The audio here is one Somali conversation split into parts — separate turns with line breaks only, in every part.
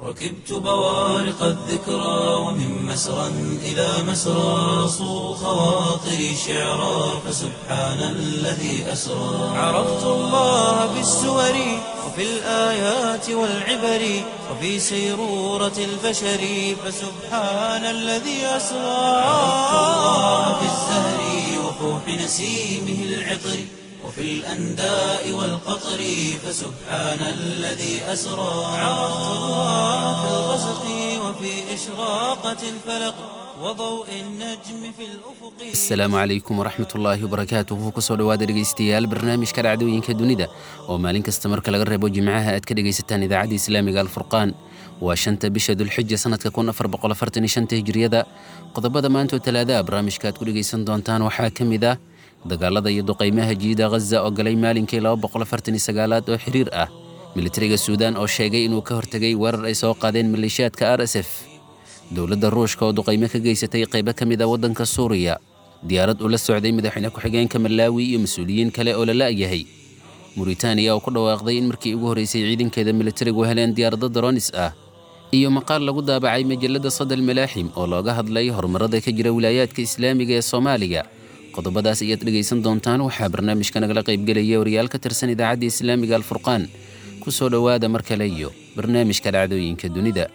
ركبت بوارق الذكرى ومن مسرى إلى مسرى صو خواطري شعرا فسبحان الذي أسرى عرفت الله بالسور وفي الآيات والعبر وفي سيرورة البشر فسبحان الذي أسرى عرفت الله بالزهر وفوح نسيمه العطر وفي الأنداء والقطر فسبحان الذي أسرى عرفت الله في الغسق وفي إشراقة الفلق وضوء النجم في الأفق
asalaamu calaykum waraxmat ullaahi wabarakaatuhu kusoo dhowaada dhegaystayaal barnaamijka dhacdooyinka dunida oo maalin kasta marka laga reebo jimcaha aad ka dhegaysataan idaacadda islaamiga alfurqaan waa shanta bisha dulxija sanadka hijriyada qodobada maanta oo talaadaha barnaamijka aad ku dhegaysan doontaan waxaa ka mid ah dagaalada iyo duqaymaha jiida ghaza oo galay maalinkii aad oo xiriir ah militariga suudaan oo sheegay inuu ka hortegay weerar ay soo qaadeen maleeshiyaadka r s f dowladda ruushka oo duqaymo ka geysatay qaybo ka mid a waddanka suuriya diyaarad ula socday madaxweyne ku-xigeenka malaawi iyo mas-uuliyiin kale oo la la'yahay muritaaniya oo ku dhawaaqday in markii ugu horreysay ciidankeeda militarigu heleen diyaarado daroonis ah iyo maqaal lagu daabacay majalladda sadal malaaxim oo looga hadlay horumarada ka jira wilaayaadka islaamiga ee soomaaliga qodobadaas ayaad dhegaysan doontaan waxaa barnaamijka nagala qaybgelaya wariyaal ka tirsan idaacadda islaamiga alfurqaan ku soo dhowaada mar kale iyo barnaamijka dhacdooyinka dunida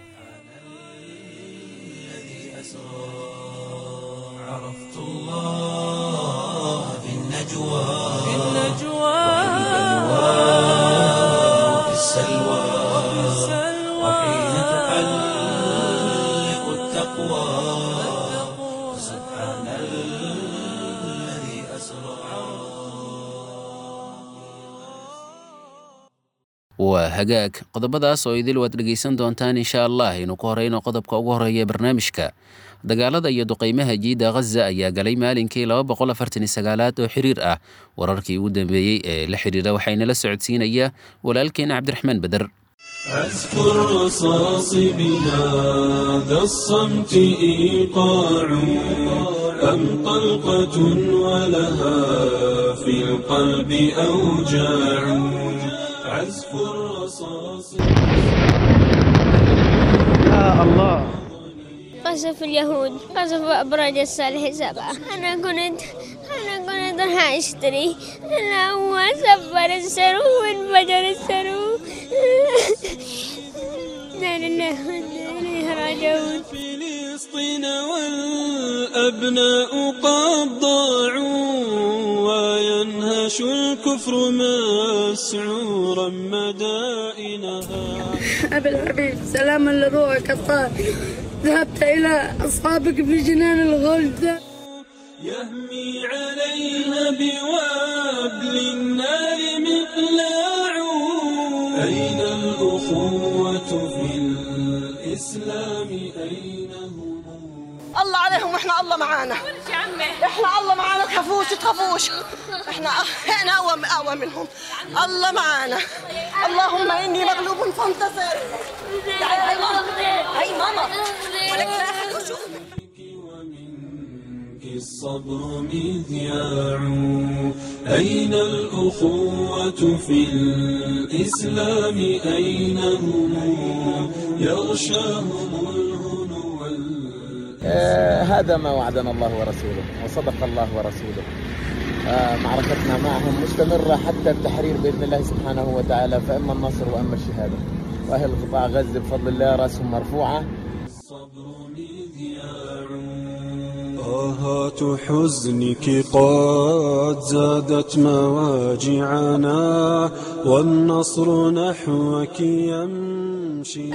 عرفت الله في النجوى في وفي السلوى وحين تحلق التقوى سبحان الذي أسرى
waa hagaag qodobadaas oo idil waad dhegaysan doontaan insha allah aynu ku horeyno qodobka ugu horeeya ee barnaamijka dagaalada iyo duqaymaha jiida ghaza ayaa galay maalinkii aad oo xiriir ah wararkii ugu dambeeyey ee la xiriira waxaynala socodsiinaya walaalkeena cabdiraxmaan beder
عزف الرصاص بهذا الصمت إيقاع أم طلقة ولها في القلب أوجاع عزف الرصاص
قصف اليهود قصف أبراج الصالح سبعة أنا كنت أنا كنت راح أشتري أنا هو سبر السرو وانفجر السرو لا لله وإنا إليه راجعون
فلسطين والأبناء قد ضاعوا وينهش الكفر مسعورا مدائنها
أبي الحبيب سلاما لروحك الطاهر ذهبت إلى أصحابك في جنان الغلد
يهمي عليها بوابل النار مقلاع أين الأخوة في الإسلام أين هم
الله عليهم واحنا الله معانا احنا الله معانا تخافوش تخافوش احنا احنا اقوى اقوى منهم الله معانا اللهم اني مغلوب فانتصر تعالي هاي ماما هاي ماما ولك لا أحد يشوفك.
ومنك الصبر مذياع أين الأخوة في الإسلام أين هم يغشاهم الهنو وال-
آه، هذا ما وعدنا الله ورسوله وصدق الله ورسوله آه، معركتنا معهم مستمرة حتى التحرير بإذن الله سبحانه وتعالى فإما النصر وإما الشهادة وأهل قطاع غزة بفضل الله رأسهم مرفوعة
الصبر مذياع آهات حزنك قد زادت مواجعنا والنصر نحوك يمشي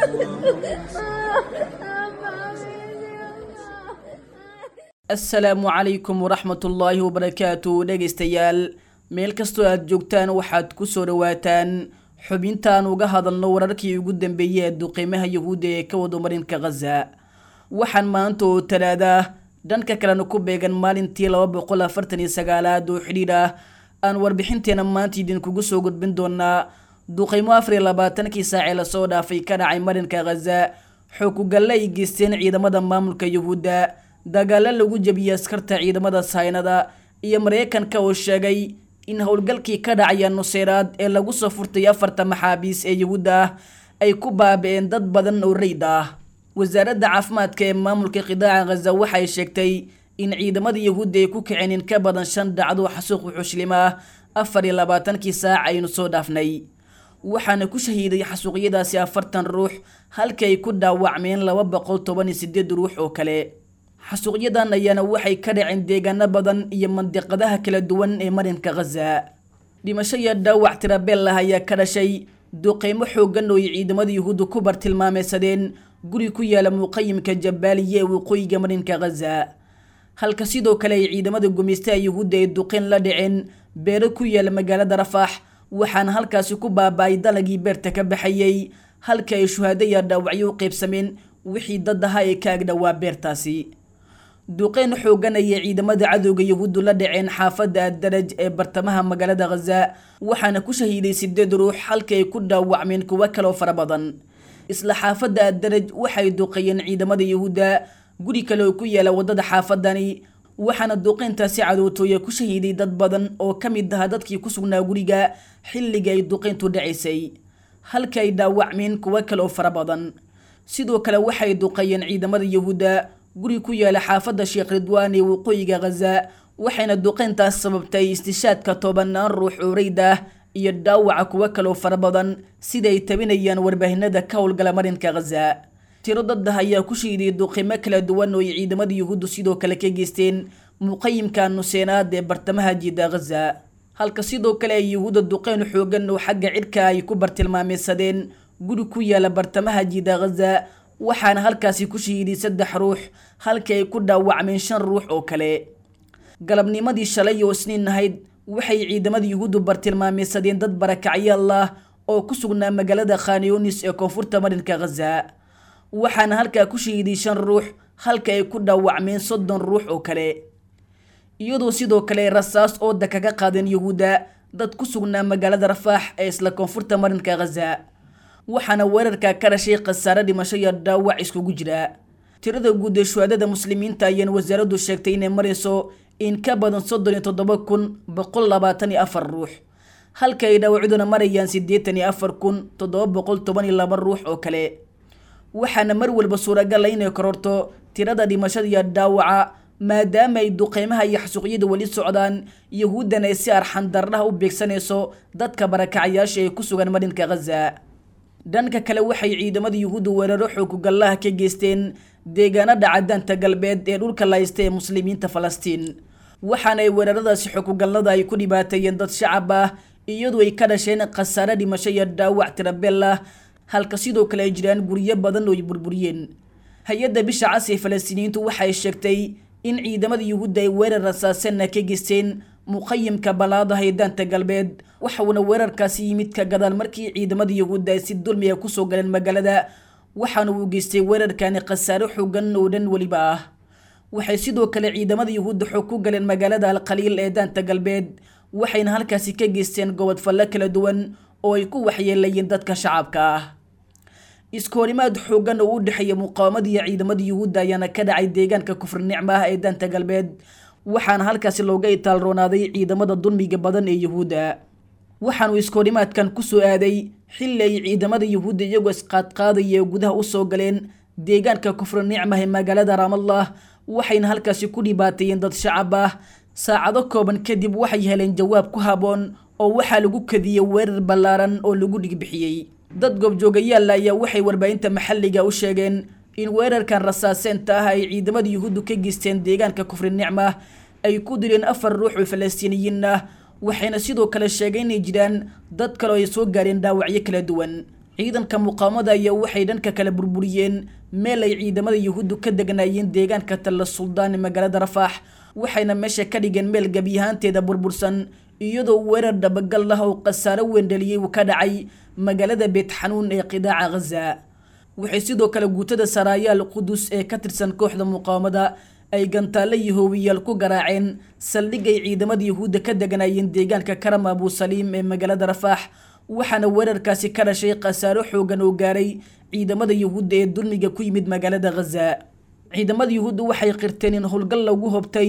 asalaamu calaykum waraxmatullaahi wabarakaatu dhegaystayaal meel kastoo aad joogtaan waxaad ku soo dhowaataan xubintaan uga hadalno wararkii ugu dambeeyey ee duqiimaha yahuudda ee ka wado marinka khaza waxaan maanta oo talaada ah dhanka kalena ku beegan maalintii laba boqol afartan iyo sagaalaad oo xidhiidh ah aan warbixinteena maanta idinkugu soo gudbin doonaa duqaymo afar iyo labaatankii saacee lasoo dhaafay ka dhacay marinka khaza xookugalle ay geysteen ciidamada maamulka yuhuudda dagaalo lagu jebiyey askarta ciidamada saynada iyo mareykanka oo sheegay in howlgalkii ka dhacaya nuseyraad ee lagu soo furtay afarta maxaabiis ee yuhuudda ah ay ku baabi'een dad badan oo reyd ah wasaaradda caafimaadka ee maamulka qidaaca khaza waxay sheegtay in ciidamada yahuudda ay ku kaceen in ka badan shan dhacdo xasuuq wuxuushlim ah afar iyo labaatankii saac aynu soo dhaafnay waxaana ku shahiiday xasuuqyadaasi afartan ruux halkii ay ku dhaawacmeen laba boqol toban iyo sideed ruux oo kale xasuuqyadan ayaana waxay ka dhaceen deegaano badan iyo mandiqadaha kala duwan ee marinka khaza dhimasho iyo dhaawac tirabeel ah ayaa ka dhashay duqeymo xooggan oo ay ciidamada yuhuudda ku bartilmaameysadeen guri ku yaala muqayimka jabaaliya ee waqooyiga marinka khaza halka sidoo kale ay ciidamada gumeystaha yuhuudda ay duqeyn la dhaceen beero ku yaala magaalada rafaax waxaana halkaasi ku baaba-ay dalagii beerta ka baxayey halka ay shuhaado iyo dhaawacyo u qeybsameen wixii dad ahaa ee ka agdhowaa beertaasi duqeyn xooggan ayay ciidamada cadowga yahuuddu la dhaceen xaafadda addaraj ee bartamaha magaalada khaza waxaana ku shahiiday sideed ruux halka ay ku dhaawacmeen kuwo kaloo fara badan isla xaafadda addaraj waxay duqeeyeen ciidamada yahuudda guri kale oo ku yaala waddada xaafadani waxaana duqeyntaasi cadootooya ku shahiiday dad badan oo ka mid aha dadkii ku sugnaa guriga xilliga ay duqeyntu dhacaysay halka ay dhaawacmeen kuwo kale oo fara badan sidoo kale waxay duqeeyeen ciidamada yahuudda guri ku yaala xaafadda sheekh ridwaan ee waqooyiga khaza waxayna duqeyntaas sababtay istishaadka tobanaan ruux oo reyd ah iyo dhaawaca kuwo kaloo fara badan sida ay tabinayaan warbaahinada ka howlgala marinka khaza tiro dad ah ayaa ku shiiday duqimo kala duwan oo ay ciidamada yuhuuddu sidoo kale ka geysteen muqayimka nuseenaad ee bartamaha jiida khaza halka sidoo kale ay yuhuudda duqeyn xoogan oo xagga cidhka ay ku bartilmaameysadeen guri ku yaala bartamaha jiida khaza waxaana halkaasi ku shahiiday saddex ruux halkii ay ku dhaawacmeen shan ruux oo kale galabnimadii shalay oo isniin ahayd waxay ciidamada yuhuuddu bartilmaameysadeen dad barakacyaal ah oo ku sugnaa magaalada khanyonis ee koonfurta marinka khaza waxaana halkaa ku shahiiday shan ruux halka ay ku dhaawacmeen soddon ruux oo kale iyadoo sidoo kale rasaas ooda kaga qaadeen yuhuudda dad ku sugnaa magaalada rafaax ee isla koonfurta marinka khaza waxaana weerarka ka dhashay khasaare dhimasho iyo dhaawac iskugu jira tirada guud ee shuhaadada muslimiinta ayaana wasaaraddu sheegtay inay marayso in ka badan soddon iyo toddoba kun boqol labaatan iyo afar ruux halka ay dhaawacduna marayaan siddeetan iyo afar kun toddoba boqol toban iyo laba ruux oo kale waxaana mar walba suuragal ah inay kororto tirada dhimashada iyo dhaawaca maadaama ay duqeymaha iyo xasuuqyada weli socdaan yahuuddana ay si arxan darnaha u beegsanayso dadka barakacayaasha ee ku sugan marinka khaza dhanka kale waxay ciidamada yuhuudda weeraro xoogugallaha ka geysteen deegaanada cadaanta galbeed ee dhulka laysta ee muslimiinta falastiin waxaana ay weeraradaasi xoogugallada ay ku dhibaateeyeen dad shacab ah iyadoo ay ka dhasheen khasaare dhimasho iyo dhaawac tirabeel ah halka sidoo kale ay jiraan guryo badan oo ay burburiyeen hay-adda bisha cas ee falastiiniyiintu waxay sheegtay in ciidamada yuhuudda ay weerar rasaasana ka geysteen muqayimka balaadaha ee daanta galbeed waxauna weerarkaasi yimid ka gadaal markii ciidamada yuhuudda ay si dulmiga kusoo galeen magaalada waxaana uu geystay weerarkani khasaare xoogan oo dhan weliba ah waxay sidoo kale ciidamada yuhuudda xoog ku galeen magaalada alkhaliil ee daanta galbeed waxayna halkaasi ka geysteen gobodfallo kala duwan oo ay ku waxyeelayeen dadka shacabka ah iskoorimaad xoogan oo u dhexeeya muqaawamada iyo ciidamada yuhuudda ayaana ka dhacay deegaanka kufri nicma ah ee daanta galbeed waxaana halkaasi looga itaalroonaaday ciidamada dulmiga badan ee yuhuudda waxaanuu iskoorimaadkan kusoo aaday xilli ay ciidamada yuhuudda iyagoo isqaadqaadaya gudaha usoo galeen deegaanka kufri nicma ee magaalada raamallah waxayna halkaasi ku dhibaateeyeen dad shacab ah saacado kooban kadib waxay heleen jawaab ku haboon oo waxaa lagu kadiyey weerar ballaaran oo lagu dhigbixiyey dad goobjoogayaalla ayaa waxay warbaahinta maxalliga u sheegeen in weerarkan rasaaseenta ah ay ciidamada yuhuuddu ka geysteen deegaanka kufri nicma ay ku dileen afar ruux oo falastiiniyiin ah waxayna sidoo kale sheegay inay jiraan dad kale oo ay soo gaareen dhaawacyo kala duwan ciidanka muqaamada ayaa waxay dhanka kale burburiyeen meel ay ciidamada yuhuuddu ka degnaayeen deegaanka talla suldaan ee magaalada rafaax waxayna meesha ka dhigeen meel gebiyahaanteeda burbursan iyadoo weerar dhabagal ah oo khasaaro weyn dhaliyey uu ka dhacay magaalada beetxanuun ee qidaaca ghaza waxay sidoo kale guutada saraayaal qudus ee ka tirsan kooxda muqaawamada ay gantaalle iyo hoowiyaal ku garaaceen saldhig ay ciidamada yuhuudda ka deganaayeen deegaanka karam abusaliim ee magaalada rafaax waxaana weerarkaasi ka dhashay khasaaro xoogan oo gaaray ciidamada yuhuudda ee dulmiga ku yimid magaalada ghaza ciidamada yuhuudda waxay qirteen in howlgal lagu hobtay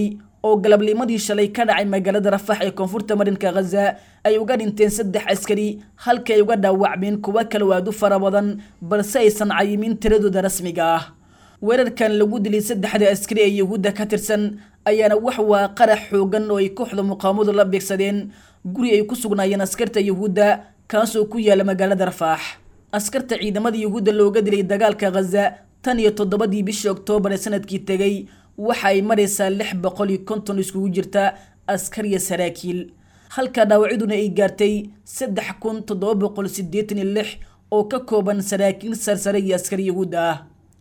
oo galabnimadii shalay ka dhacay magaalada rafax ee koonfurta marinka khaza ay uga dhinteen saddex askari halkii ay uga dhaawacmeen kuwo kale waad u fara badan balse aysan cayimin tiradooda rasmiga ah weerarkan lagu dilay saddexda askari ee yuhuudda ka tirsan ayaana wax waa qarax xoogan oo ay kooxda muqaamadu la beegsadeen guri ay ku sugnaayeen askarta yuhuudda kaasoo ku yaala magaalada rafaax askarta ciidamada yuhuudda looga dilay dagaalka khaza tan iyo toddobadii bishii oktoobar ee sanadkii tegay waxa ay maraysaa lix boqol iyo konton iskugu jirta askar iyo saraakiil halka dhaawacyaduna ay gaartay saddex kun toddoba boqol siddeetan iyo lix oo ka kooban saraakiil sarsare iyo askar yuhuudda ah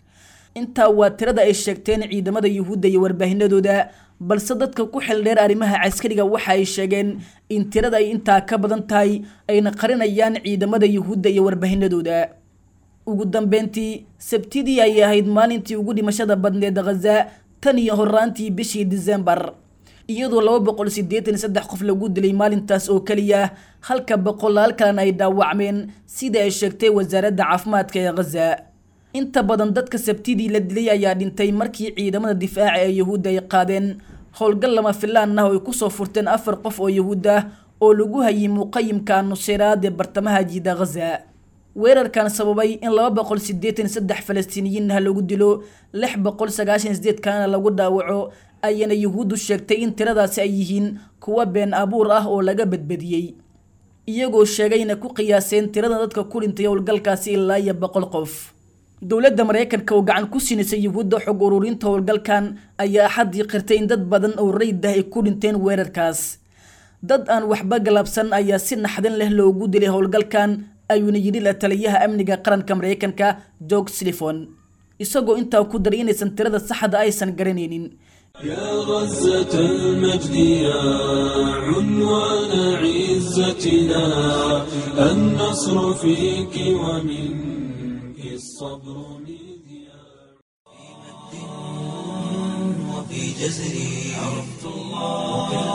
intaa waa tirada ay sheegteen ciidamada yuhuudda iyo warbaahinadooda balse dadka ku xildheer arrimaha caskariga waxa ay sheegeen in tirada ay intaa ka badan tahay ayna qarinayaan ciidamada yuhuudda iyo warbaahinadooda ugu dambeyntii sabtidii ayay ahayd maalintii ugu dhimashada badneed khaza tan iyo horaantii bishii disembar iyadoo laba boqol siddeetan iyo saddex qof lagu dilay maalintaas oo keliya halka boqolaal kalena ay dhaawacmeen sida ay sheegtay wasaaradda caafimaadka ee khaza inta badan dadka sabtidii la dilay ayaa dhintay markii ciidamada difaaca ee yuhuudda ay qaadeen howlgal lama filaan ah oo ay kusoo furteen afar qof oo yuhuud ah oo lagu hayay muqayimka nuseyraad ee bartamaha jiida khaza weerarkan sababay in laba boqol siddeetan saddex falastiiniyiin ah lagu dilo lix boqol sagaashan sideed kalena lagu dhaawaco ayana yuhuuddu sheegtay in tiradaasi ay yihiin kuwa been abuur ah oo laga badbadiyey iyagoo sheegayna ku qiyaaseen tirada dadka ku dhintay howlgalkaasi ilaa iyo boqol qof dowladda maraykanka oo gacan ku siinaysa yuhuudda xog ururinta howlgalkan ayaa axaddii qirtay in dad badan oo rayid ah ay ku dhinteen weerarkaas dad aan waxba galabsan ayaa si naxdin leh loogu dilay howlgalkan ayuuna yidhi la taliyaha amniga qaranka maraykanka george slifon isagoo intaa ku daray inaysan tirada saxda aysan garanaynin
يا غزة المجد يا عنوان عزتنا النصر فيك ومنك الصبر مذياع
وفي جزري عرفت الله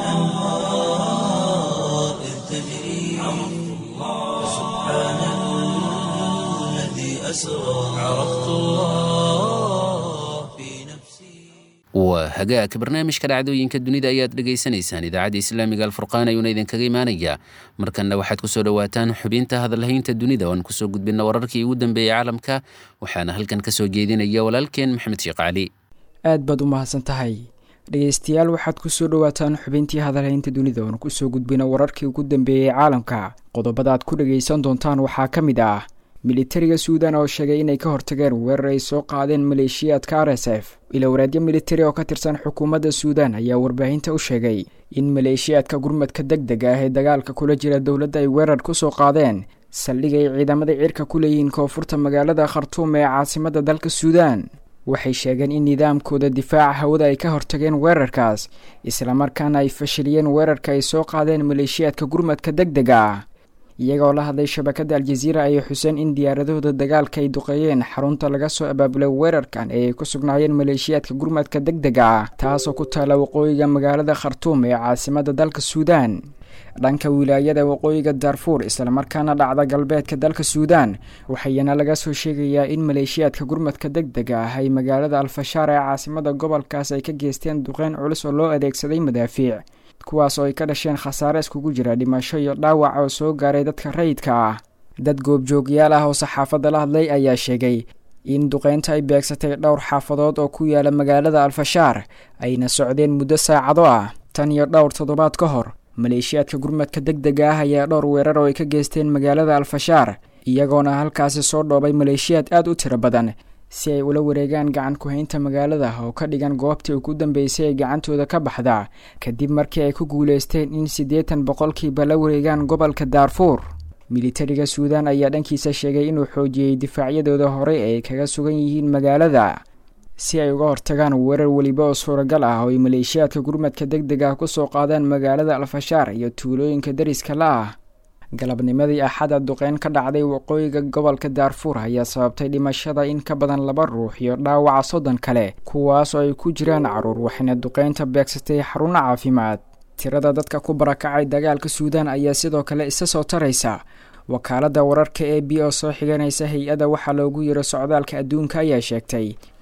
وكالأنهار إذ تجري عرفت الله سبحان الذي أسرى عرفت الله في نفسي
waa hagaagka barnaamijka dhacdooyinka dunida ayaad dhegaysanaysaan idaacadda islaamiga alfurqaan ayuuna idinkaga imaanayaa markanna waxaad kusoo dhowaataan xubinta hadalhaynta dunida oan kusoo gudbina wararkii ugu dambeeyey caalamka waxaana halkan kasoo jeedinaya walaalkeen maxamed sheekh cali
aad baad u mahadsan tahay dhegeystayaal waxaad kusoo dhowaataan xubintii hadalhaynta dunida oon kusoo gudbina wararkii ugu dambeeyey caalamka qodobada aad ku dhagaysan doontaan waxaa ka mid ah militariga suudan oo sheegay inay ka hortageen weerar ay soo qaadeen maleeshiyaadka r s f ilowraadyo militari oo ka tirsan xukuumadda suudan ayaa warbaahinta u sheegay in maleeshiyaadka gurmadka deg deg ah ee dagaalka kula jira dowladda ay weerar kusoo qaadeen saldhig ay ciidamada cirka ku leeyihiin koonfurta magaalada khartuum ee caasimadda dalka suudan waxay sheegeen in nidaamkooda difaaca hawada ay ka hortageen weerarkaas islamarkaana ay fashiliyeen weerarka ay soo qaadeen maleeshiyaadka gurmadka deg dega ah iyagoo la hadlay shabakadda aljaziira ayay xuseen in diyaaradahooda dagaalka ay duqeeyeen xarunta laga soo abaabulay weerarkan ee ay ku sugnaayeen maleeshiyaadka gurmadka deg dega ah taasoo ku taala waqooyiga magaalada khartuum ee caasimadda dalka suudan dhanka wilaayada waqooyiga darfuur islamarkaana dhacda galbeedka dalka suudan waxayana laga soo sheegayaa in maleeshiyaadka gurmadka deg dega ah ay magaalada alfashaar ee caasimadda gobolkaas ay ka geysteen duqeyn culus oo loo adeegsaday madaafiic kuwaas oo ay ka dhasheen khasaare iskugu jira dhimasho iyo dhaawac oo soo gaaray dadka rayidka ah dad goobjoogyaal ah oo saxaafadda la hadlay ayaa sheegay in duqeynta ay beegsatay dhowr xaafadood oo ku yaala magaalada alfashaar ayna socdeen muddo saacado ah tan iyo dhowr toddobaad ka hor maleeshiyaadka gurmadka deg dega ah ayaa dhowr weerar oo ay ka geysteen magaalada alfashaar iyagoona halkaasi soo dhoobay maleeshiyaad aad u tiro badan si ay ula wareegaan gacan ku-haynta magaalada oo ka dhigan goobtii ugu dambeysay ee gacantooda ka baxda kadib markii ay ku guuleysteen in siddeetan boqolkiiba la wareegaan gobolka daarfuur militariga suudan ayaa dhankiisa sheegay inuu xoojiyey difaacyadooda horey ay kaga sugan yihiin magaalada si ay uga hortagaan weerar weliba oo suuragal ah oo ay maleeshiyaadka gurmadka deg deg ah kusoo qaadaan magaalada alfashaar iyo tuulooyinka dariska la ah galabnimadii axada duqeyn ka dhacday waqooyiga gobolka daarfuur ayaa sababtay dhimashada in ka badan laba ruux iyo dhaawaca soddon kale kuwaas oo ay ku jiraan caruur waxayna duqeynta beegsatay xaruno caafimaad tirada dadka ku barakacay dagaalka suudan ayaa sidoo kale isa soo taraysa wakaaladda wararka e b oo soo xiganaysa hay-adda waxaa loogu yiro socdaalka adduunka ayaa sheegtay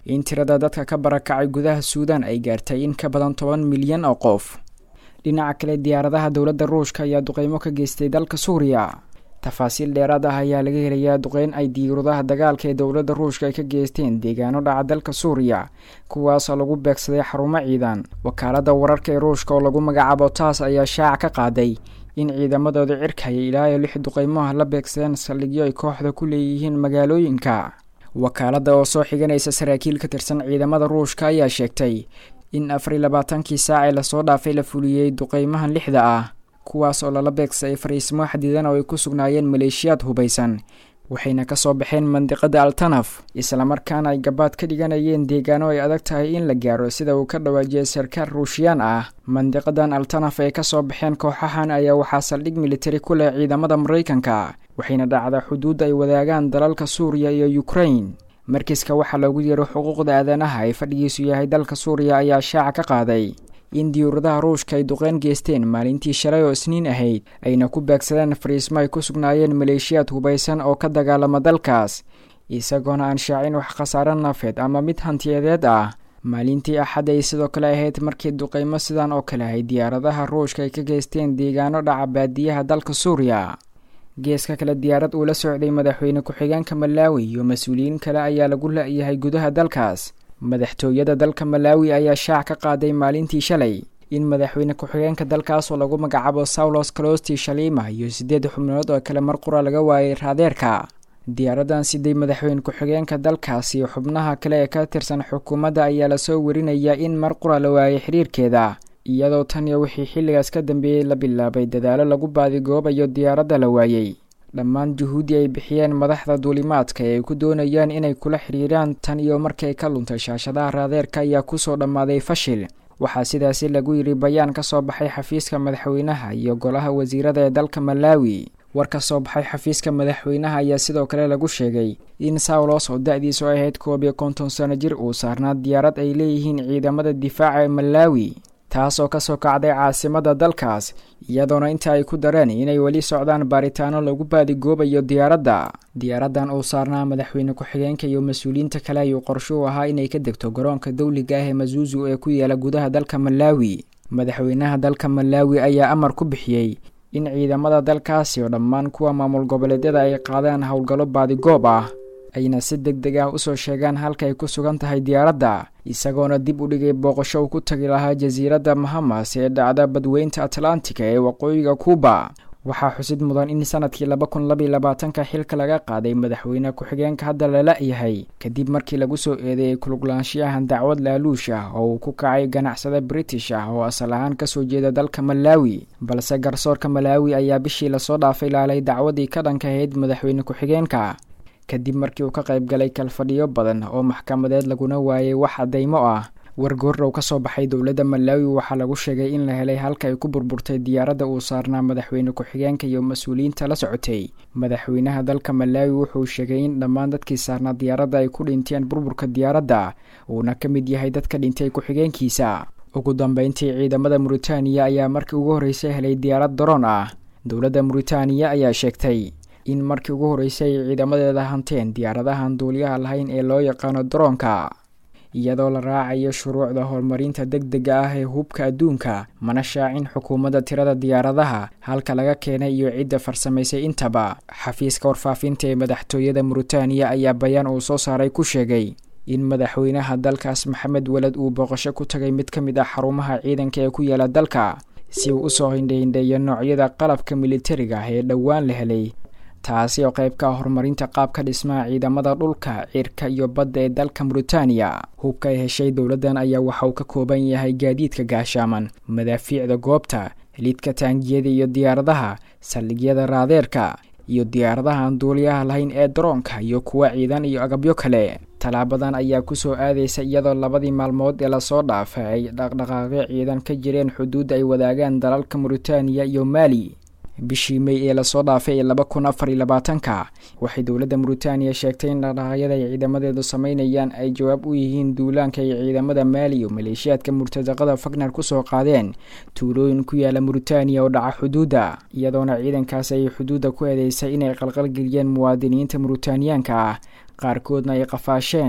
in tirada dadka ka barakacay gudaha suudaan ay gaartay in ka badan toban milyan oo qof dhinaca kale diyaaradaha dowladda ruushka ayaa duqeymo ka geystay dalka suuriya tafaasiil dheeraad ah ayaa laga helayaa duqeyn ay diyaaradaha dagaalka ee dowladda ruushka ay ka geysteen deegaano dhaca dalka suuriya kuwaasoo lagu beegsaday xarumo ciidan wakaaladda wararka ee ruushka oo lagu magacaabo taas ayaa shaaca ka qaaday in ciidamadooda cirkaya ilaa iyo lix duqeymoah la beegsadeen saldhigyo ay kooxda ku leeyihiin magaalooyinka wakaaladda oo soo xiganaysa saraakiil ka tirsan ciidamada ruushka ayaa sheegtay in afar iyo labaatankii saac ee lasoo dhaafay la fuliyey duqeymahan lixda ah kuwaas oo lala beegsaday fariismo xadidan oo ay ku sugnaayeen maleeshiyaad hubaysan waxayna kasoo baxeen mandiqada altanaf islamarkaana ay gabaad ka dhiganayeen deegaano ay adag tahay in la gaaro sida uu ka dhawaajiyay sarkaal ruushiyaan ah mandiqadan altanaf ay kasoo baxeen kooxahan ayaa waxaa saldhig militari ku leh ciidamada maraykanka waxayna dhacda xuduud ay wadaagaan dalalka suuriya iyo ukrain markiska waxaa loogu yeeray xuquuqda aadanaha ee fadhigiisu yahay dalka suuriya ayaa shaaca ka qaaday in diyuuradaha ruushka ay duqeyn geysteen maalintii shalay oo isniin ahayd ayna ku beegsadeen fariismo ay ku sugnaayeen maleeshiyaad hubaysan oo ka dagaalama dalkaas isagoona aan shaacin wax khasaare nafeed ama mid hantiyadeed ah maalintii axad ay sidoo kale ahayd markii duqeymo sidan oo kale ahay diyaaradaha ruushka ay ka geysteen deegaano dhaca baadiyaha dalka suuriya geeska kale diyaarad uu la socday madaxweyne ku-xigeenka malaawi iyo mas-uuliyiin kale ayaa lagu la-yahay gudaha dalkaas madaxtooyada dalka malaawi ayaa shaac ka qaaday maalintii shalay in madaxweyne ku-xigeenka dalkaas oo lagu magacaabo saulos calosti shalima iyo siddeed xubnood oo kale mar qura laga waayay raadeerka diyaaradan siday madaxweyne ku-xigeenka dalkaas iyo xubnaha kale ee ka tirsan xukuumadda ayaa lasoo warinayaa in mar qura la waayay xiriirkeeda iyadoo tan iyo wixii xilligaas ka dambeeyey la bilaabay dadaalo lagu baadigoobayo diyaaradda la waayey dhammaan juhuudi ay bixiyeen madaxda duulimaadka ee ay ku doonayaan inay kula xiriiraan tan iyo markay ka luntay shaashadaha raadeerka ayaa kusoo dhammaaday fashil waxaa sidaasi lagu yidhi bayaan ka soo baxay xafiiska madaxweynaha iyo golaha wasiirada ee dalka malaawi war ka soo baxay xafiiska madaxweynaha ayaa sidoo kale lagu sheegay in saulos oo da-diisu ahayd koob iyo konton sano jir uu saarnaa diyaarad ay leeyihiin ciidamada difaaca ee malaawi taas oo kasoo kacday caasimada dalkaas iyadoona inta ay ku dareen inay weli socdaan baaritaano lagu baadigoobayo diyaaradda diyaaraddan uu saarnaa madaxweyne ku-xigeenka iyo mas-uuliyiinta kale ayuu qorsho u ahaa inay ka degto garoonka dawliga ah ee masuuzu ee ku yaala gudaha dalka malaawi madaxweynaha dalka malaawi ayaa amar ku bixiyey in ciidamada dalkaasi oo dhammaan kuwa maamul goboleedyada ay qaadaan howlgallo baadigoob ah ayna si deg deg ah usoo sheegaan halka ay ku sugan tahay diyaaradda isagoona dib u dhigay booqasho uu ku tagi lahaa jasiiradda mahamas ee dhacda badweynta atlantika ee waqooyiga kuuba waxaa xusid mudan in sanadkii laba kun labaiy labaatanka xilka laga qaaday madaxweyne ku-xigeenka hadda lala yahay kadib markii lagu soo eedeeyay kuluglaanshiyahan dacwad laaluush ah oo uu ku kacay ganacsada british ah oo asal ahaan kasoo jeeda dalka malaawi balse garsoorka malaawi ayaa bishii lasoo dhaafay laalay dacwadii ka dhanka ahayd madaxweyne ku-xigeenka kadib markii uu ka qayb galay kalfadhiyo badan oo maxkamadeed laguna waayay wax caddaymo ah wargoorrow ka soo baxay dowladda malaawi waxaa lagu sheegay in la helay halka ay ku burburtay diyaaradda uu saarnaa madaxweyne ku-xigeenka iyo mas-uuliyiinta la socotay madaxweynaha dalka malaawi wuxuu sheegay in dhammaan dadkii saarnaa diyaaradda ay ku dhinteen burburka diyaaradda uuna ka mid yahay dadka dhintay ku-xigeenkiisa ugu dambeyntii ciidamada muritaaniya ayaa markii ugu horreysay helay diyaarad daroon ah dowladda muritaaniya ayaa sheegtay in markii ugu horreysay ay ciidamadeeda hanteen diyaaradahan duuliyaha lahayn ee loo yaqaano daroonka iyadoo la raacayo shuruucda horumarinta deg dega ah ee hubka adduunka mana shaacin xukuumadda tirada diyaaradaha halka laga keenay iyo cidda farsamaysay intaba xafiiska warfaafinta ee madaxtooyada muritaaniya ayaa bayaan uu soo saaray ku sheegay in madaxweynaha dalkaas maxamed weled uu booqasho ku tagay mid ka mid ah xarumaha ciidanka ee ku yaala dalka si uu usoo hindhahindheeyo noocyada qalabka militariga ah ee dhowaan la helay taasi oo qayb ka ah horumarinta qaabka dhismaha ciidamada dhulka cirka iyo badda ee dalka muritaaniya hubka ay heshay dowladdan ayaa waxa uu ka kooban yahay gaadiidka gaashaaman madaafiicda goobta lidka taangiyada iyo diyaaradaha saldhigyada raadeerka iyo diyaaradaha aan duuliyaha lahayn ee daroonka iyo kuwa ciidan iyo agabyo kale tallaabadan ayaa kusoo aadaysa iyadoo labadii maalmood ee lasoo dhaafay ay dhaqdhaqaaqyo ciidan ka jireen xuduudda ay wadaagaan dalalka muritaaniya iyo maali bishii may ee lasoo dhaafay ee laba kun afar iyo labaatanka waxay dowladda muritaaniya sheegtay in dhaqdhaqaaqyada ay ciidamadeedu sameynayaan ay jawaab u yihiin duulaanka ay ciidamada maali iyo maleeshiyaadka murtadaqada fagner kusoo qaadeen tuulooyin ku yaala muritaaniya oo dhaca xuduudda iyadoona ciidankaas ay xuduudda ku eedeysay inay qalqalgeliyeen muwaadiniinta muritaaniyaanka ah qaarkoodna ay qafaasheen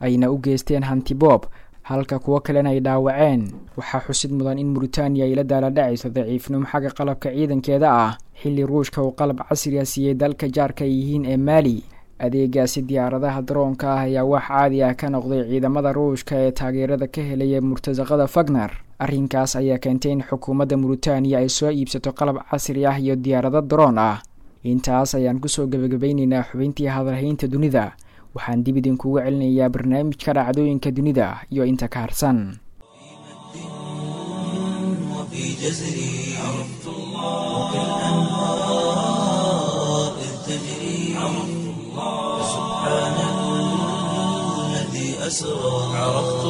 ayna u geysteen hantiboob halka kuwo kalena ay dhaawaceen waxaa xusid mudan in muritaaniya ay la daaladhacayso daciifnimo xagga qalabka ciidankeeda ah xilli ruushka uu qalab casriga siiyey dalka jaarka ay yihiin ee maali adeegaasi diyaaradaha daroonka ah ayaa wax caadi ah ka noqday ciidamada ruushka ee taageerada ka helaya murtasaqada fagner arrinkaas ayaa keentay in xukuumadda muritaaniya ay soo iibsato qalab casri ah iyo diyaarado daroon ah intaas ayaan kusoo gebagabaynaynaa xubintii hadalhaynta dunida waxaan dib idinkugu celinayaa barnaamijka dhacdooyinka dunida iyo inta ka harsan
وفي جزري عرفت الله كالأنهار إذ تجري عرفت الله سبحان الذي أسرى عرفت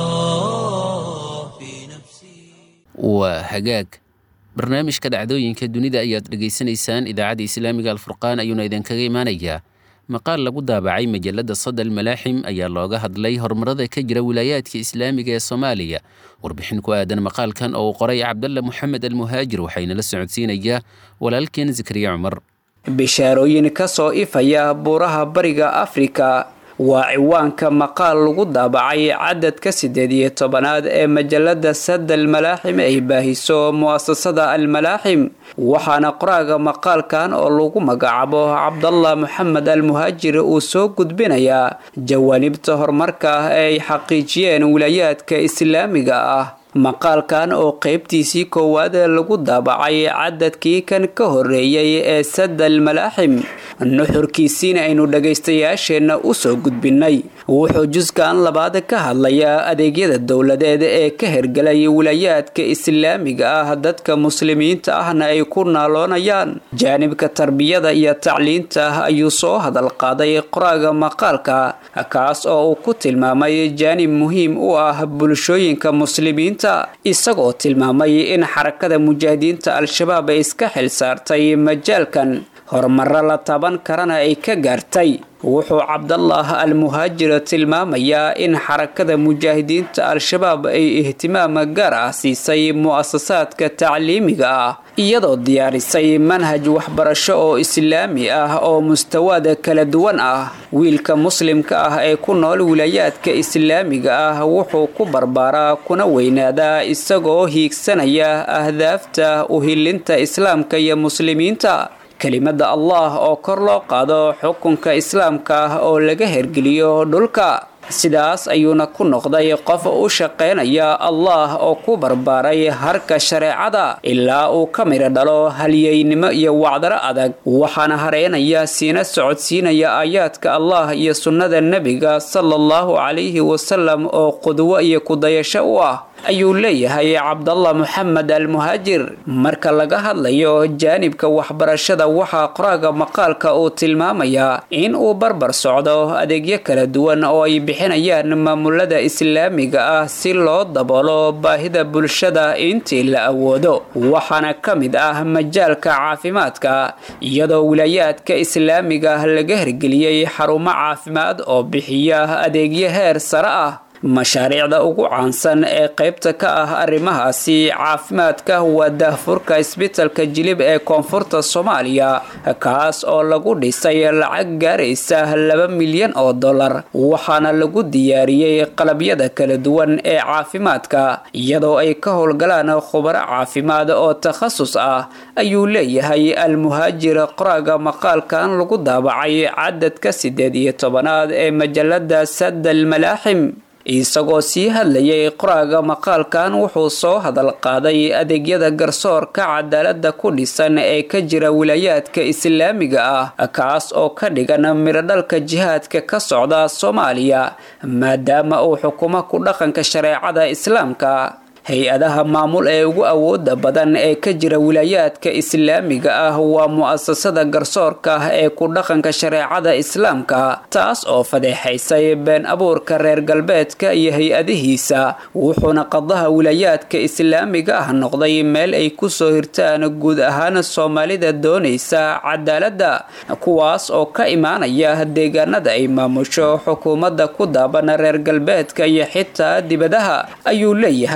الله في نفسي
waa hagaag barnaamijka dhacdooyinka dunida ayaad dhegaysanaysaan idaacadda islaamiga alfurqaan ayuuna idinkaga imaanayaa maqaal lagu daabacay majalada sadal malaaxim ayaa looga hadlay horumarada ka jira wilaayaadka islaamiga ee soomaaliya warbixin ku aadan maqaalkan oo uu qoray cabdalla moxamed almuhaajir waxayna la socodsiinayaa walaalkeen zakariya cumar
bishaarooyin ka soo ifaya buuraha bariga afrika waa ciwaanka maqaal lagu daabacay cadadka siddeed iyo tobanaad ee majalada sadal malaaxim ay baahiso mu'asasada almalaaxim waxaana qoraaga maqaalkan oo lagu magacaabo cabdallah moxamed almuhaajir uu soo gudbinayaa jawaanibta horumarka ah ee ay xaqiijiyeen wilaayaadka islaamiga ah maqaalkan oo qeybtiisii koowaad lagu daabacay cadadkii kan ka horeeyay ee sadal malaaxim nuxurkiisiina aynu dhagaystayaasheenna usoo gudbinay wuxuu juskan labaad ka hadlayaa adeegyada dowladeed ee ka hergelay wilaayaadka islaamiga ah dadka muslimiinta ahna ay ku naaloonayaan jaanibka tarbiyada iyo tacliinta ayuu soo hadal qaaday qoraaga maqaalka kaas oo uu ku tilmaamay jaanib muhiim u ah bulshooyinka muslimiinta isagoo tilmaamay in xarakada mujaahidiinta al-shabaab ay iska xil saartay majaalkan horumaro la taban karana ay ka gaartay wuxuu cabdallah almuhaajir tilmaamayaa in xarakada mujaahidiinta al-shabaab ay ihtimaam gaar ah siisay mu'asasaadka tacliimiga ah iyadoo diyaarisay manhaj waxbarasho oo islaami ah oo mustawaada kala duwan ah wiilka muslimka ah ee ku nool wilaayaadka islaamiga ah wuxuu ku barbaaraa kuna weynaadaa isagoo hiigsanaya ahdaafta uhilinta islaamka iyo muslimiinta kelimada allah oo kor loo qaado xukunka islaamka ah oo laga hergeliyo dhulka sidaas ayuuna ku noqday qof u shaqaynaya allah oo ku barbaaray harka shareecada ilaa uu ka midho dhalo halyeynimo iyo wacdaro adag waxaana hareynaya siina socodsiinaya aayaadka allah iyo sunnada nebiga sala allahu calayhi wasalam oo qudwo iyo kudayasho u ah ayuu leeyahay cabdallah moxamed almuhaajir marka laga hadlayo jaanibka waxbarashada waxaa qoraaga maqaalka uu tilmaamayaa in uu barbar socdo adeegyo kala duwan oo ay bixinayaan maamulada islaamiga ah si loo daboolo baahida bulshada intii la awoodo waxaana ka mid ah majaalka caafimaadka iyadoo wilaayaadka islaamiga laga hergeliyey xarumo caafimaad oo bixiya adeegyo heer sare ah mashaariicda ugu caansan ee qaybta ka ah arrimahaasi caafimaadka waa daahfurka isbitalka jilib ee koonfurta soomaaliya kaas oo lagu dhisay lacag gaaraysa laba milyan oo dollar waxaana lagu diyaariyey qalabyada kala duwan ee caafimaadka iyadoo ay ka howlgalaan khubaro caafimaad oo takhasus ah ayuu leeyahay almuhaajir qoraaga maqaalkan lagu daabacay cadadka siddeed iyo tobanaad ee majalada sadal malaaxim isagoo sii hadlayay qoraaga maqaalkan wuxuu soo hadal qaaday adeegyada garsoorka cadaalada ku dhisan ee ka jira wilaayaadka islaamiga ah kaas oo ka dhigan mirodhalka jihaadka ka socda soomaaliya maadaama uu xukumo ku dhaqanka shareecada islaamka hay-adaha maamul ee ugu awooda badan ee ka jira wilaayaadka islaamiga ah waa mu'asasada garsoorka ah ee ku dhaqanka shareecada islaamka taas oo fadeexaysay been abuurka reer galbeedka iyo hay-adihiisa wuxuuna qadaha wilaayaadka islaamiga ah noqday meel ay kusoo hirtaan guud ahaan soomaalida doonaysa cadaaladda kuwaas oo ka imaanaya deegaanada ay maamusho xukuumadda ku daaban reer galbeedka iyo xitaa dibadaha ayuu leeyahay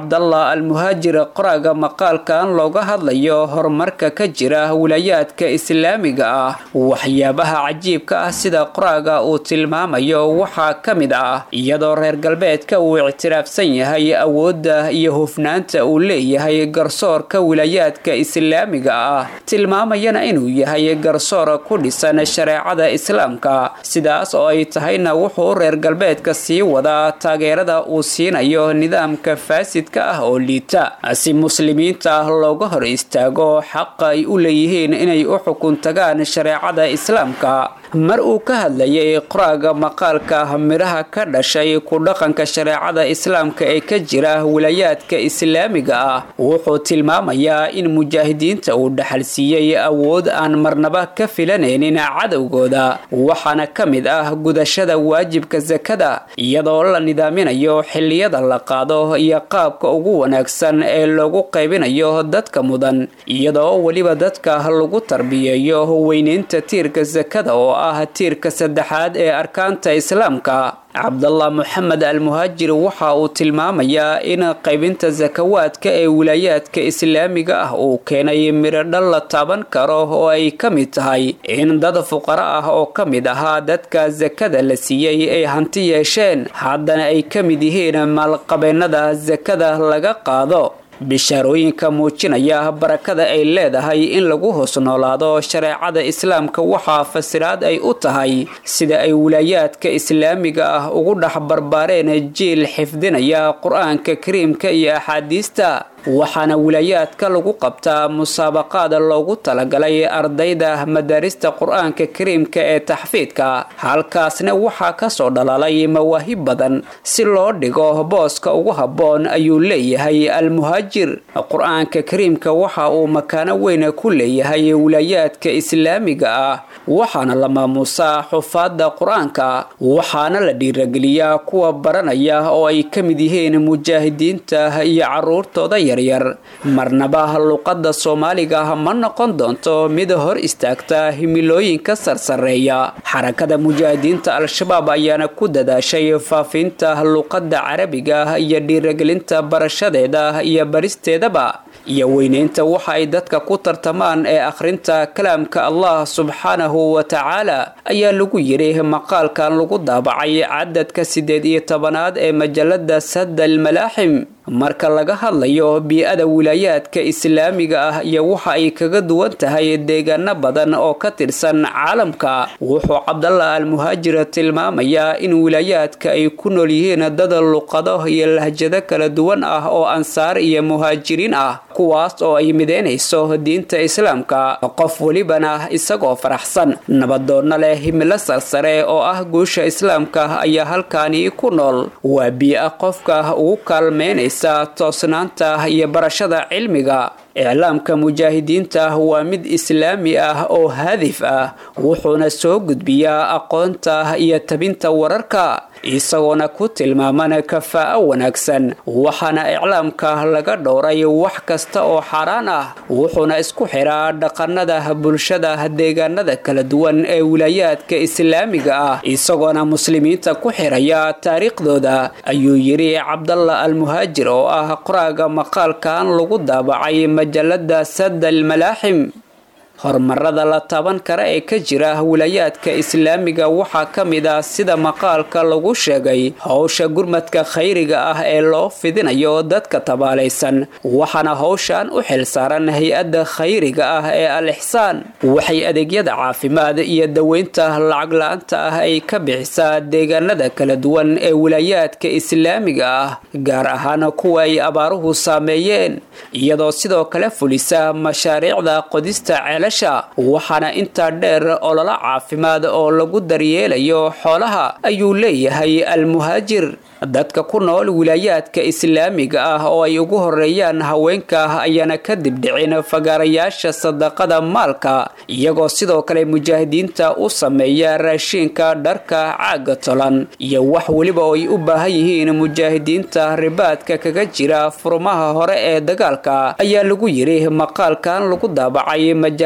cabdallah almuhaajir qoraaga maqaalkan looga hadlayo horumarka ka jira wilayaadka islaamiga ah waxyaabaha cajiibka ah sida qoraaga uu tilmaamayo waxaa ka mid ah iyadoo reer galbeedka uu ictiraafsan yahay awoodda iyo hufnaanta uu leeyahay garsoorka wilayaadka islaamiga ah tilmaamayana inuu yahay garsoor ku dhisan shareecada islaamka sidaas oo ay tahayna wuxuu reer galbeedka sii wadaa taageerada uu siinayo nidaamka faasidka ah oo liita si muslimiinta looga hor istaago xaqa ay u leeyihiin inay u xukun tagaan shareecada islaamka mar uu ka hadlayay qoraaga maqaalka midhaha ka dhashay ku dhaqanka shareecada islaamka ee ka jira wilayaadka islaamiga ah wuxuu tilmaamayaa in mujaahidiinta uu dhaxalsiiyey awood aan marnaba ka filanaynin cadowgooda waxaana ka mid ah gudashada waajibka sakada iyadoo la nidaaminayo xilliyada la qaado iyo qaabka ugu wanaagsan ee loogu qaybinayo dadka mudan iyadoo weliba dadka lagu tarbiyeeyo weyneynta tiirka sakada oo ah tiirka saddexaad ee arkaanta islaamka cabdallah moxamed almuhaajir waxa uu tilmaamayaa in qaybinta sakawaadka ee wilaayaadka islaamiga ah uu keenay miradhal la taaban karo oo ay ka mid tahay in dad fuqaro ah oo ka mid ahaa dadka sakada la siiyey ay hanti yeesheen haddana ay ka mid yihiin maalqabeennada sakada laga qaado bishaarooyinka muujinaya barakada ay leedahay in lagu hoos noolaado shareecada islaamka waxaa fasiraad ay u tahay sida ay wilaayaadka islaamiga ah ugu dhex barbaareen jiil xifdinaya qur-aanka kariimka iyo axaadiista waxaana wilaayaadka lagu qabtaa musaabaqaad loogu talagalay ardayda madaarista qur-aanka kariimka ee taxfiidka halkaasna waxaa kasoo dhalaalay mawaahib badan si loo dhigo booska ugu habboon ayuu leeyahay almuhaajir qur-aanka kariimka waxa uu makaano weyn ku leeyahay wilaayaadka islaamiga ah waxaana la maamuusaa xufaadda qur-aanka waxaana la dhiirageliyaa kuwa baranaya oo ay ka mid yihiin mujaahidiinta iyo caruurtooda yaryar marnaba luqadda soomaaliga ma noqon doonto mid hor istaagta himilooyinka sarsareeya xarakada mujaahidiinta al-shabaab ayaana ku dadaashay faafinta luqadda carabiga iyo dhiiragelinta barashadeeda iyo baristeedaba iyo weyneynta waxa ay dadka ku tartamaan ee akhrinta kalaamka allah subxaanahu wa tacaala ayaa lagu yidhi maqaalkan lagu daabacay cadadka siddeed iyo tobanaad ee majalada sadda almalaaxim marka laga hadlayo bii-ada wilaayaadka islaamiga ah iyo waxa ay kaga duwan tahay deegaano badan oo ka tirsan caalamka wuxuu cabdallah almuhaajir tilmaamayaa in wilaayaadka ay ku nool yihiin dad luqado iyo lahjado kala duwan ah oo ansaar iyo muhaajiriin ah kuwaas oo ay mideynayso diinta islaamka qof welibana isagoo faraxsan nabadoonna leh himilo sarsare oo ah guusha islaamka ayaa halkaani ku nool waa bii-a qofka ugu kaalmeynaysa toosnaanta iyo barashada cilmiga iclaamka mujaahidiinta waa mid islaami ah oo hadif ah wuxuuna soo gudbiyaa aqoonta iyo tabinta wararka isagoona ku tilmaaman kafaa-o wanaagsan waxaana iclaamka laga dhowray wax kasta oo xaaraan ah wuxuuna isku xiraa dhaqanada bulshada deegaanada kala duwan ee wilaayaadka islaamiga ah isagoona muslimiinta ku xiraya taariikhdooda ayuu yidhi cabdallah almuhaajir oo ah qoraaga maqaalkan lagu daabacay majalada sadda almalaaxim horumarada la taaban kara ee ka jira wilaayaadka islaamiga waxaa ka mid ah sida maqaalka lagu sheegay howsha gurmadka khayriga ah ee loo fidinayo dadka tabaalaysan waxaana howshan u xilsaaran hay-adda khayriga ah ee al ixsaan waxay adeegyada caafimaad iyo daweynta lacag la-aanta ah ay ka bixisaa deegaanada kala duwan ee wilaayaadka islaamiga ah gaar ahaan kuwa ay abaaruhu saameeyeen iyadoo sidoo kale fulisa mashaariicda qodista waxaana intaa dheer ololo caafimaad oo lagu daryeelayo xoolaha ayuu leeyahay almuhaajir dadka ku nool wilaayaadka islaamiga ah oo ay ugu horeeyaan haweenka ayaana kadib dhicin fagaarayaasha sadaqada maalka iyagoo sidoo kale mujaahidiinta u sameeya raashiinka dharka caaga tolan iyo wax weliba oo ay u baahan yihiin mujaahidiinta ribaadka kaga jira furmaha hore ee dagaalka ayaa lagu yidhi maqaalkan lagu daabacay majalada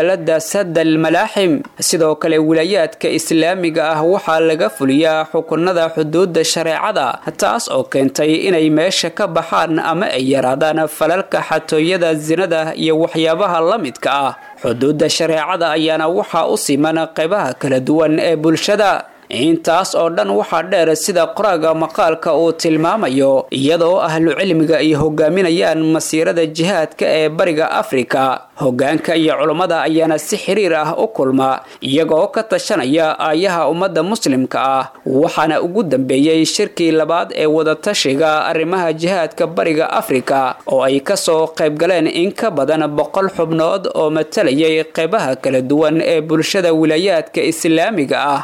majalada sadal malaaxim sidoo kale wilaayaadka islaamiga ah waxaa laga fuliyaa xukunada xuduudda shareecada taas oo keentay inay meesha ka baxaan ama ay yaraadaan falalka xatooyada sinada iyo waxyaabaha la midka ah xuduudda shareecada ayaana waxaa u siman qaybaha kala duwan ee bulshada intaas oo dhan waxaa dheer sida qoraaga maqaalka uu tilmaamayo iyadoo ahlu cilmiga ay hogaaminayaan masiirada jihaadka ee bariga afrika hogaanka iyo culummada ayaana si xiriir ah u kulma iyagoo ka tashanaya aayaha ummadda muslimka ah waxaana ugu dambeeyey shirkii labaad ee wadatashiga arrimaha jihaadka bariga afrika oo ay kasoo qaybgaleen in ka badan boqol xubnood oo matalayay qaybaha kala duwan ee bulshada wilaayaadka islaamiga ah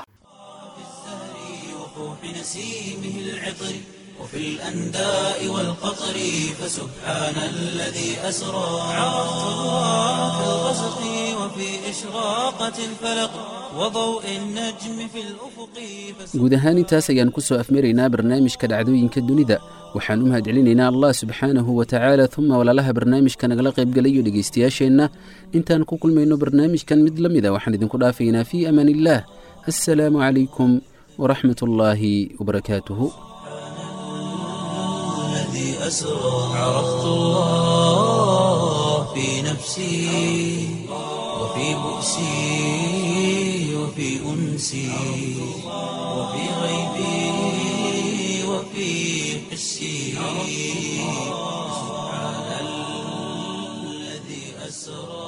نسيمه العطر وفي الأنداء والقطر فسبحان الذي أسرى عرفت الله في الغسق وفي إشراقة الفلق وضوء النجم في الأفق
guud ahaan intaas ayaan ku soo afmaraynaa barnaamijka dhacdooyinka dunida waxaan u mahadcelinaynaa allah subxaanahu wa tacaala uma walaalaha barnaamijka nagala qaybgalayo dhegaystayaasheenna intaan ku kulmayno barnaamijkan mid la mida waxaan idinku dhaafaynaa fii amaan illaah assalaamu calaykum ورحمة الله وبركاته
الذي أسرى عرفت الله في نفسي وفي بؤسي وفي أنسي وفي غيبي وفي حسي سبحان الذي أسرى